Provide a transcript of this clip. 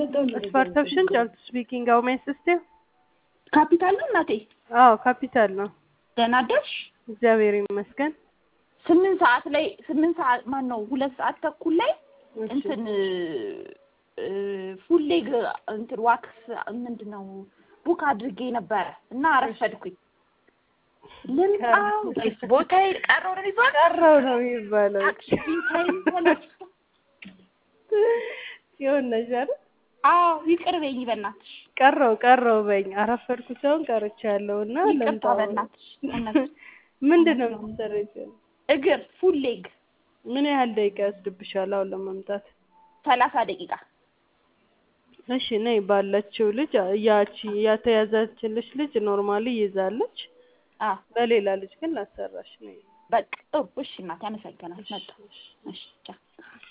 Perception, Charles speaking. How may I assist you? ካፒታል ነው እናቴ። አዎ ካፒታል ነው። ደህና አደርሽ? እግዚአብሔር ይመስገን። ስምንት ሰዓት ላይ ስምንት ሰዓት ማን ነው ሁለት ሰዓት ተኩል ላይ እሺ። እንትን ፉል ሌግ እንትን ዋክስ ምንድን ነው ቡክ አድርጌ ነበረ እና አረፈድኩኝ። ልምጣው ወይስ ቦታዬ ቀረው ነው የሚባለው? ቀረው ነው የሚባለው። አክሽን ታይም ሆነች። ሲሆን ነሽ አይደል? አዎ ይቅር በይኝ በእናትሽ፣ ቀረው ቀረው በኝ አረፈድኩ ሳይሆን ቀርቻለሁ እና ይቅርታ ልምጣው። በእናትሽ። እውነት ምንድን ነው የምትሰሪው? እግር ፉል ሌግ ምን ያህል ደቂቃ ያስድብሻል አሁን ለመምጣት? ሰላሳ ደቂቃ እሺ ነይ ባለችው ልጅ ያቺ ያተያዛችልሽ ልጅ ኖርማሊ ይዛለች። አዎ በሌላ ልጅ ግን ላሰራሽ ነው። በቃ ጥሩ። እሺ እናቴ አመሰግናለሁ። መጣሁ። እሺ ቻው።